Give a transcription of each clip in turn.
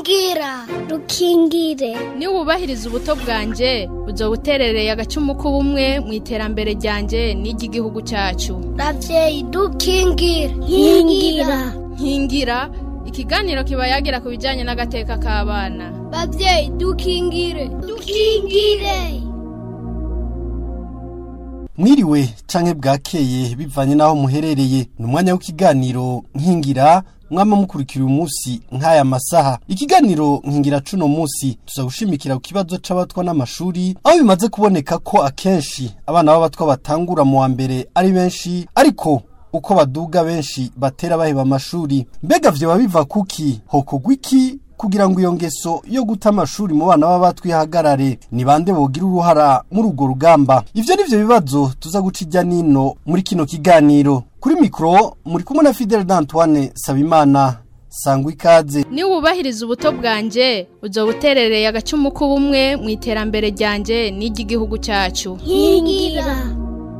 rukingira rukingire niba wubahiriza ubuto bwanjye uzo buterereye agacumu k'ubumwe mu iterambere ryanjye n'iry'igihugu cyacu ravyeyi dukingire nkingira nkingira ikiganiro kiba yagira ku bijyanye n'agateka k'abana bavyeyi dukingire dukingire mwiriwe canke bwakeye bivanye n'aho muherereye ni umwanya w'ikiganiro nkingira mwama mukurikira uyu munsi nk'aya masaha ikiganiro nkingira cuno munsi tuza gushimikira ku kibazo c'abatwa n'amashuri aho bimaze kuboneka ko akenshi abana b'abatwa batangura mu wa mbere ari benshi ariko uko baduga benshi batera baheba amashuri mbega vyoba biva kuki hokorwa iki kugira ngo iyo ngeso yo guta amashuri mu bana b'abatwi ihagarare ni bande bogira uruhara muri urwo rugamba ivyo nivyo bibazo tuza guca ijya nino muri kino kiganiro kuri mikoro muri kumwe na Fidel d'Antoine Sabimana sangwa ikaze niba wubahiriza ubuto bwanjye uzo buterereye agacumu k'ubumwe mu iterambere ryanjye n'iry'igihugu cyacu nkingira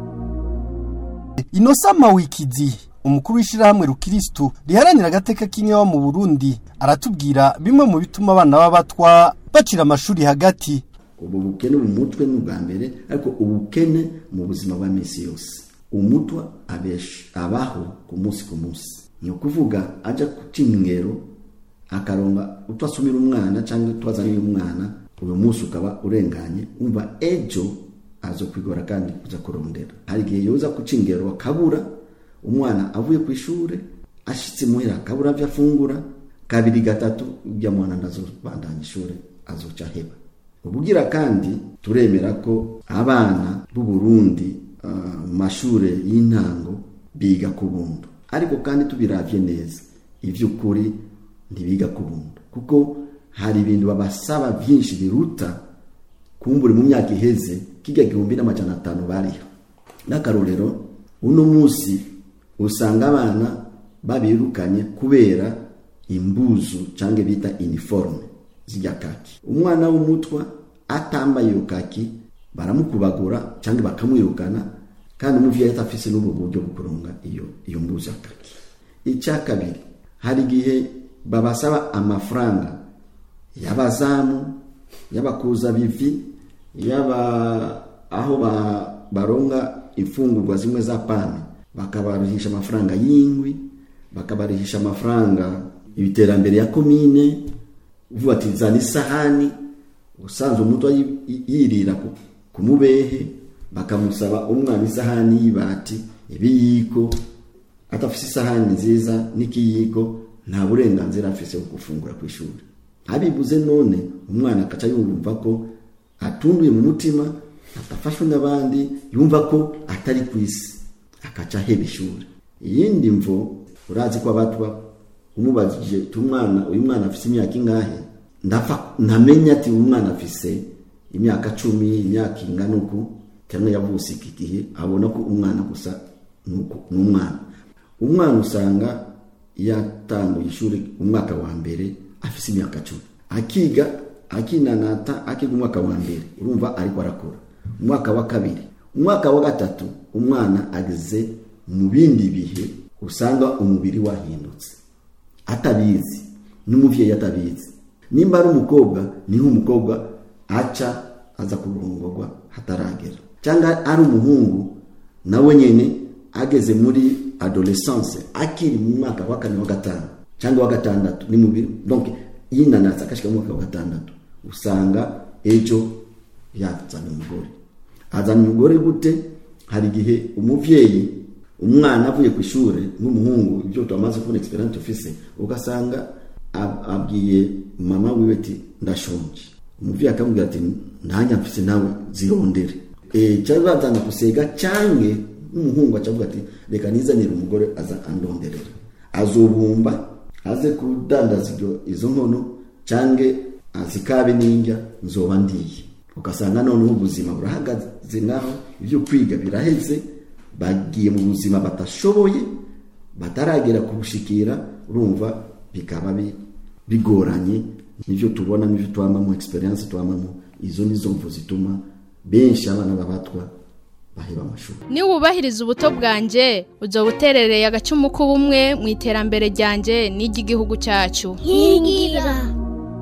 Inosa Mawikizi umukuru w'ishirahamwe rukiristu riharanira agateka k'inyewa mu Burundi aratubwira bimwe mu bituma abana b'abatwa bacira amashuri hagati ubu bukene mu mutwe ni ubwa mbere ariko ubukene mu buzima bwa minsi yose umutwa abesha abaho ku munsi ku munsi ni ukuvuga ajya guca ingero akaronga utwo asumira umwana cyangwa utwo azaniye umwana uyu munsi ukaba urenganye umva ejo aza kwigora kandi kuza kurondera hari igihe yoza guca ingero akabura umwana avuye ku ishuri ashitse muhira akabura byo afungura kabiri gatatu ujya mwana ndazobandanya ishuri azoca heba ubugira kandi turemera ko abana b'u Burundi mu mashuri y'intango biga ku buntu ariko kandi tubiravye neza ivy'ukuri ntibiga ku buntu kuko hari ibintu babasaba byinshi biruta kumbura mu myaka iheze kijya gihumbi n'amajana atanu bariho n'akarorero uno munsi usanga abana babirukanye kubera imbuzu cyangwa bita iniforume zijya kaki umwana w'umutwa atambaye iyo kaki baramukubagura cyangwa bakamwirukana kandi umuvyeyi atafise n'ubu buryo bwo kuronga iyo iyo mbuzu ya kaki icya kabiri hari igihe babasaba amafaranga y'abazamu y'abakuza bivi yaba aho ba, baronga imfungurwa zimwe za pame bakabarihisha amafaranga y'ingwi bakabarihisha amafaranga ibiterambere ya komine uvuga ati zana isahani usanzwe umutwe yirira ku mubehe bakamusaba umwana isahani y'ibati ibiyiko atafise isahani nziza n'ikiyiko nta burenganzira afise bwo gufungura ku ishuri abibuze none umwana akaca yumva ko atunduye mu mutima atafashwe n'abandi yumva ko atari ku isi akaca aheba ishuri iyindi mvo urazi ko abatwa umubajije umwana uyu mwana afise imyaka ingahe ndapfa ntamenya ati umwana afise imyaka cumi imyaka ingana uku cyangwa yavutse iki gihe abona ko umwana gusa ni umwana umwana usanga yatanguye ishuri umwaka wa mbere afise imyaka cumi akiga akinanata akiga umwaka wa mbere urumva ariko arakura umwaka wa kabiri umwaka wa gatatu umwana ageze mu bindi bihe usanga umubiri wahindutse atabizi n'umubyeyi atabizi nimba ari umukobwa niho umukobwa aca aza kurongorwa hataragera cyangwa ari umuhungu nawe nyine ageze muri adolescence akiri mu mwaka wa kane wa gatanu cyangwa wa gatandatu ni mubiri donc yinanatse akashika mu mwaka wa gatandatu usanga ejo yazana umugore azana umugore gute hari igihe umuvyeyi umwana avuye ku ishuri n'umuhungu ibyo twamaze kubona experience ufise ugasanga abwiye mama wiwe ati ndashonje umuvyeyi akamubwira ati ntanya mfise nawe zirondere eh cyangwa bazana gusega cyange n'umuhungu acavuga ati reka nizanire umugore aza andonderera azobumba aze kudandaza izo nkono cyange azikabe n'indya nzoba ndiye ugasanga noneho ubuzima burahagaze naho ibyo kwiga biraheze bagiye mu buzima batashoboye bataragera kubushikira urumva bikaba bigoranye nivyo tubona nivyo twamamo experience twamamo izo nizo mvu zituma benshi abana babatwa baheba amashuri niba wubahiriza ubuto bwanjye uzo buterereye agacumu k'ubumwe mu iterambere ryanjye n'iry'igihugu cyacu nkingira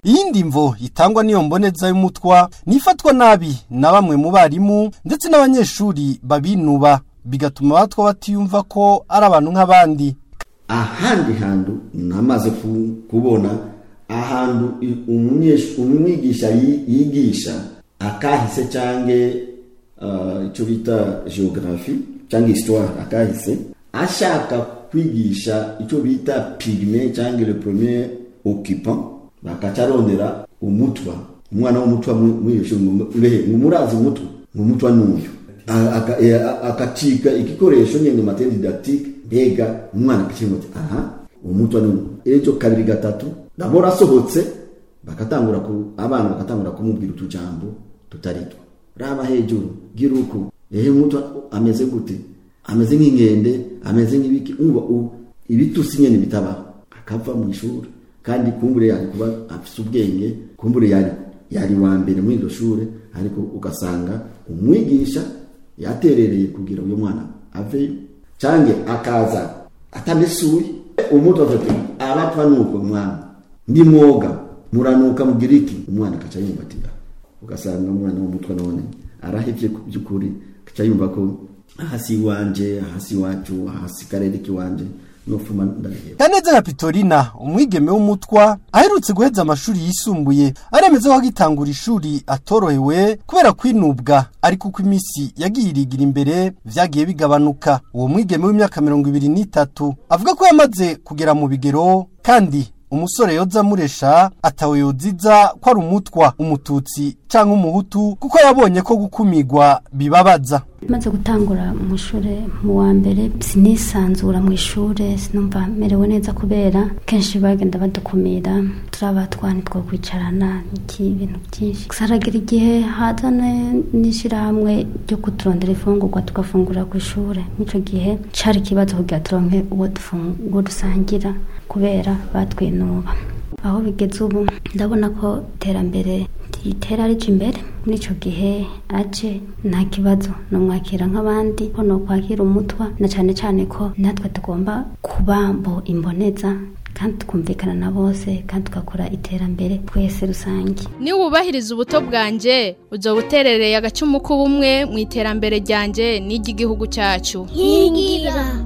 iyindi mvo itangwa n'iyo mboneza y'umutwa nifatwa nabi na bamwe mu barimu ndetse n'abanyeshuri babinuba bigatuma abatwa batiyumva ko ari abantu nk'abandi ahandi hantu namaze ku- kubona ahantu i- umunyeshu- umwigisha yi- yigisha akahise cyange uh, icyo bita geography cyangwa histoire akahise ashaka kwigisha icyo bita pigme cyangwa le premier occupant bakacarondera umutwa umwana w'umutwa mu- muri iyo shuri ngo mbehe ngo murazi umutwa ngo umutwa n'uyu A- aka- e, a- akacika igikoresho nyine materi didactique mbega umwana akakirimo ati aha umutwa n'uyu ejo kabiri gatatu ndabona asohotse bakatangura ku abana bakatangura kumubwira utujambo tutaritwa raba hejuru gira uku ehe umutwa ameze gute ameze nk'inkende ameze nk'ibiki umva u- ibitusi nyine bitabaho akava mu ishuri kandi kumbure yari kuba afite ubwenge kumbure yari yari wa mbere muri iryo shuri ariko ugasanga umwigisha yaterereye kugira uyu mwana aveyo cyangwa akaza atamesuye umuto afite abapfa nuko mwana ndi mwoga muranuka mugira iki umwana akaca yumva ati "Ah." ugasanga umwana w'umutwe none arahevye ku by'ukuri akaca yumva ko aha si iwanje aha si iwacu aha si karere k'iwanje nofuma ndareheba kaneza na pitorina umwigeme w'umutwa aherutse guheza amashuri yisumbuye aremeza ko agitangura ishuri atorohewe kubera kwinubwa ariko uko iminsi yagiye irigira imbere vyagiye bigabanuka uwo mwigeme w'imyaka mirongo ibiri n'itatu avuga ko yamaze kugera mu bigero kandi umusore yoza amuresha atawe yoziza ko ari umutwa umututsi canke umuhutu kuko yabonye ko gukumigwa bibabaza maze gutangura mu ishuri mu wa mbere sinisanzura mu ishuri sinumva merewe neza kubera kenshi bagenda badukumira turaba twani two kwicarana iki ibintu byinshi gusa haragira igihe hazana n'ishyirahamwe ryo kuturondera ifungurwa tugafungura ku ishuri n'icyo gihe cari ikibazo kugira turonke uwo dufungu- uwo dusangira kubera batwinuba aho bigeze ubu ndabona ko iterambere ritera rije imbere muri icyo gihe aje nta kibazo numwakira nk'abandi ko nokwakira umutwa na cyane cyane ko natwe tugomba kuba mbo imboneza kandi tukumvikana na bose kandi tugakora iterambere twese rusange niba wubahiriza ubuto bwanjye uzoba uterereye agacumu k'ubumwe mu iterambere ryanjye n'iry'igihugu cyacu nkingira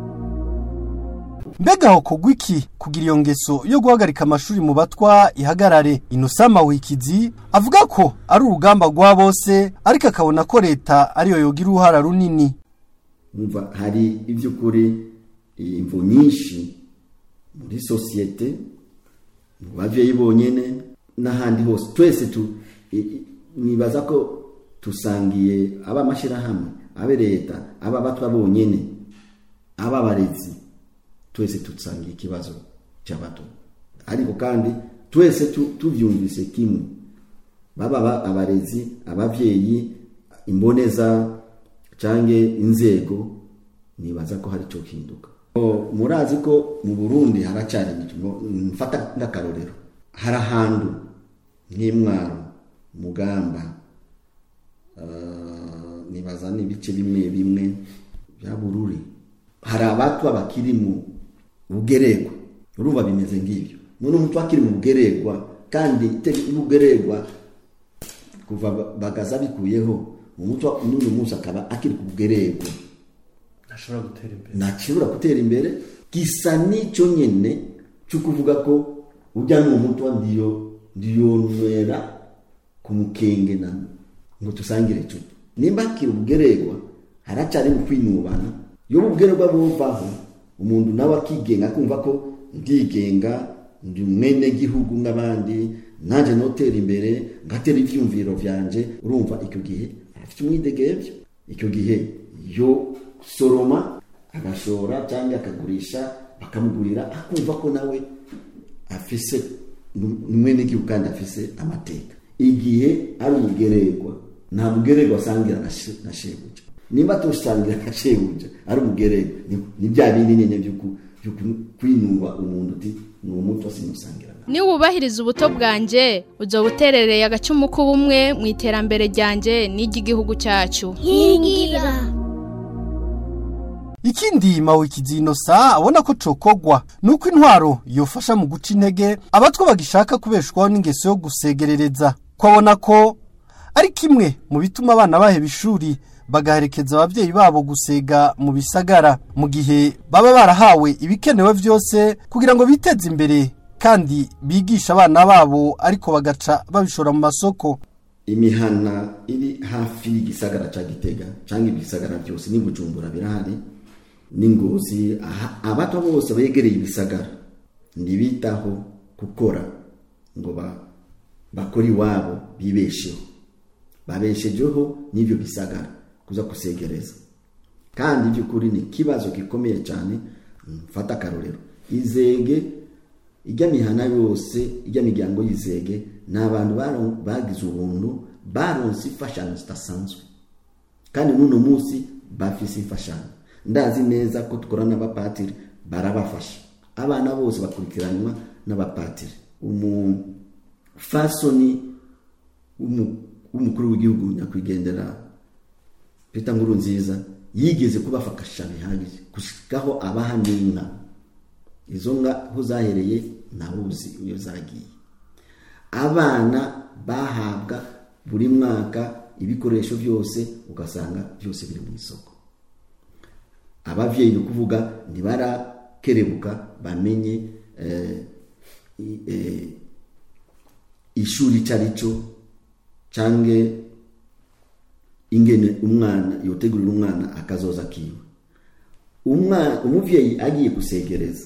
mbega aho kugwa iki kugira iyo ngeso yo guhagarika amashuri mu batwa ihagarare inosama wikizi avuga ko ari urugamba rwa bose ariko akabona ko leta ariyo yogira uruhara runini umva hari iby'ukuri imvu nyinshi muri sosiyete mu bavyeyi bonyene n'ahandi hose twese tu i- i- nibaza ko tusangiye aba amashyirahamwe abe leta aba abatwa bonyene aba abarezi twese dusangiye ikibazo cy'abato ariko kandi twese tu- tuvyumvise kimwe baba aba- abarezi abavyeyi imboneza canke inzego nibaza ko hari cyo hinduka O, murazi ko mu Burundi haracari ngo mfata nk'akarorero hari ahantu nk'imwaro mugamba uh, nibaza n'ibice bimwe bimwe bya bururi hari abatwa bakiri mu bugeregwa urumva bimeze ngibyo none umutwe akiri mu bugeregwa kandi iteka ubugeregwa kuva ba- bagaza bikuyeho umutwe n'uyu munsi akaba akiri ku bugeregwa ntashobora gutera imbere ntashobora gutera imbere gisa n'icyo nyine cyo kuvuga ko ujya mu mutwa ndiyo ndiyonwera ku mukenge na ngo tusangire icupa nimba akiri ubugeregwa haracyari mu kwinubana iyo ubugeregwa buvaho umuntu nawe akigenga akumva ko ndigenga ndi mwene gihugu nk'abandi nanjye notera imbere ngatera ibyumviro byanje urumva icyo gihe afite umwidegebyo icyo gihe yo soroma agashora cyangwa akagurisha bakamugurira akumva ko nawe afise ni mwene gihugu kandi afise amateka igihe ari umugeregwa nta mugeregwa asangira na she- na shebuja nimba tusangira na shebuja ari umugeregwa ni- ni bya bindi nyine byo ku- byo ku- kwinuba umuntu uti ni umuto simusangira nawe niba wubahiriza ubuto bwanjye uzoba uterereye agacumu k'ubumwe mu iterambere ryanjye n'iry'igihugu cyacu nkingira ikindi mawikizi inosa abona ko cokogwa nuko intwaro yofasha mu guca intege abatwa bagishaka kubeshwaho n'ingeso yo gusegerereza ko abona ko ari kimwe mu bituma abana baheba ishuri bagaherekeza ababyeyi babo gusega mu bisagara mu gihe baba barahawe ibikenewe byose kugira ngo biteze imbere kandi bigisha abana babo ariko bagaca babishora mu masoko imihana iri hafi y'igisagara cya gitega cyangwa ibisagara byose ni bujumbura birahari n'ingozi aha- abato bose begereye ibisagara ntibitaho gukora ngo ba- bakore iwabo bibesheho babeshejeho n'ibyo bisagara kuza kusegereza kandi by'ukuri ni ikibazo gikomeye cyane mfata akarorero izege ijya mihana yose ijya miryango y'izege ni abantu baro- bagize ubuntu baronse imfashanyo zidasanzwe kandi n'uno munsi bafise imfashanyo ndazi neza ko dukorana n'abapatiri barabafasha abana bose bakurikiranwa n'abapatiri umufasoni w'umu- w'umukuru w'igihugu nyakwigendera Peter Nkuru nziza yigeze kubafasha bihagije gushikaho abaha n'inka izo nka aho zahereye ntawuzi iyo zagiye abana bahabwa buri mwaka ibikoresho byose ugasanga byose biri mu isoko ababyeyi ni ukuvuga ntibarakerebuka bamenye eh, i- eh, ishuri icyo ari cyo cyangwa ingene umwana yotegurira umwana akazoza kiwe umwana umubyeyi agiye gusegereza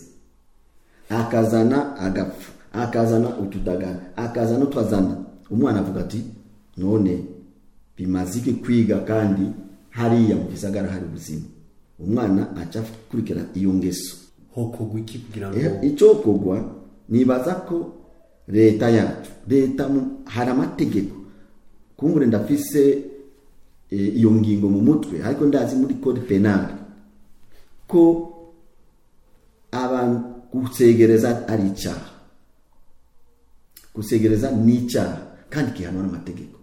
akazana agapfu akazana utudagara akazana utwazana umwana avuga ati none bimaze iki kwiga kandi hariya mu gisagara hari ubuzima umwana aca akurikira iyo ngeso hokogwa iki kugira ngo Eh, icyo kugwa nibaza ko leta yacu leta mu- hari amategeko kumbure ndafise eh, iyo ngingo mu mutwe ariko ndazi muri code penal ko abantu gusegereza ari icyaha gusegereza ni icyaha kandi gihanwa n'amategeko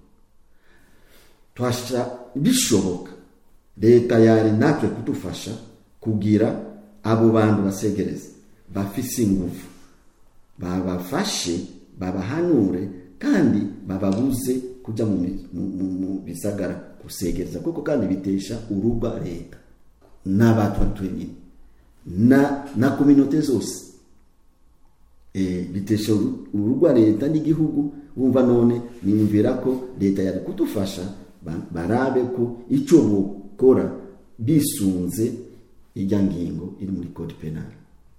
twasha bishoboka leta yari natwe kudufasha kugira abo bantu basegereza bafise ingufu babafashe babahanure kandi bababuze kujya mu, mi- mu- mu, mu bisagara gusegereza kuko kandi bitesha uruba leta n'abantu twenyine na na kominote zose eh, bitesha uru- urugwa leta n'igihugu wumva none niyumvira ko leta yari kudufasha ba- barabe ko icyo bukora bisunze ijya ngingo iri muri code penal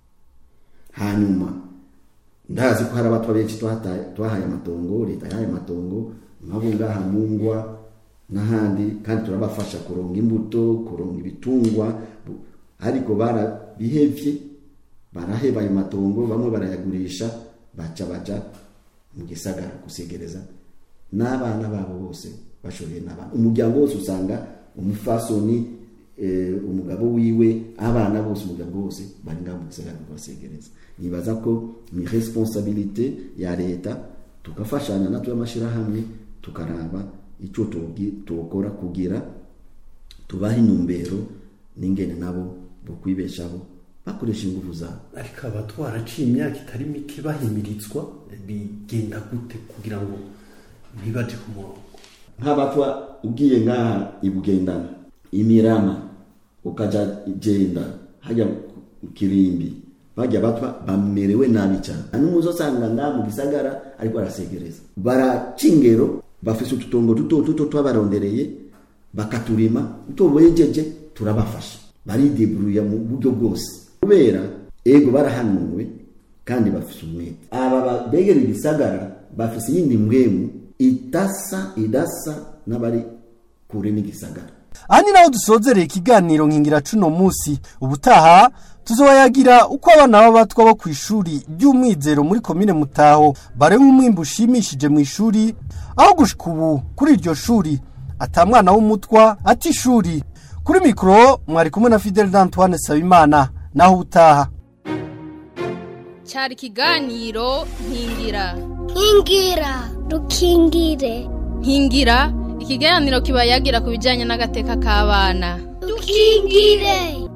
hanyuma ndazi ko hari abatwa benshi twataye- twahaye amatongo leta yahaye amatongo nk'abo ngaha mu ngwa n'ahandi kandi turabafasha kuronga imbuto kuronga ibitungwa bu- ariko barabihevye baraheba ayo matongo bamwe barayagurisha baca baja mu gisagara gusegereza n'abana babo bose bashoreye n'abana umuryango wose usanga umufasoni eh, umugabo wiwe abana bose umuryango wose bari ngaho mu gisagara kubasegereza nibaza ko ni responsabilite ya leta tugafashanya natwe amashyirahamwe tukaraba icyo tugi- tukora kugira tubaha intumbero n'ingene nabo bo kwibeshaho bakoresha ingufu zabo ariko abatwara aciye imyaka itari mike bahimirizwa bigenda gute kugira ngo ntibaje ku murongo nk'abatwa ugiye nk'aha ibugendana imirama ukaja igenda hajya ku kirimbi bajya batwa bamerewe nabi cyane nta n'umuzi usanga ngaha mu gisagara ariko arasegereza baraca ingero bafise ututongo duto duto twabarondereye bakaturima utoboyejeje turabafasha barideburuya mu buryo bwose kubera ego barahanuwe kandi bafise umwete aba ba- begereye ibisagara bafise iyindi mbwemu idasa idasa n'abari kure n'igisagara aha ni naho dusozereye ikiganiro nkingira cuno munsi ubutaha tuzobayagira uko abana b'abatwa bo ku ishuri ry'umwizero muri komine mutaho barenga umwimbu ushimishije mu ishuri aho gushika ubu kuri iryo shuri ata mwana w'umutwa ati ishuri kuri mikoro mwari kumwe na fidel d'antoine sabimana naho ubutaha cyari ikiganiro nkingira nkingira dukingire nkingira ikiganiro kiba yagira ku bijyanye n'agateka k'abana dukingire